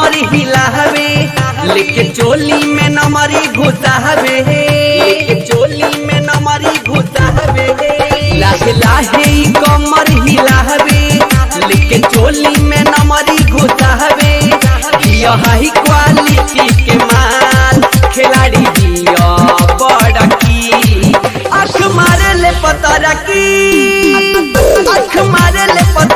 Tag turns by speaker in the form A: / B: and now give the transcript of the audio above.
A: कमर हिलावे लेके चोली में नमरी घुसावे लेके चोली में नमरी घुसावे लाहे लाहे ई कमर हिलावे लेके चोली में नमरी घुसावे दिया हाई क्वालिटी के माल खिलाड़ी दिया बड़ा की आँख मारे ले पतरा की आँख मारे ले पतरा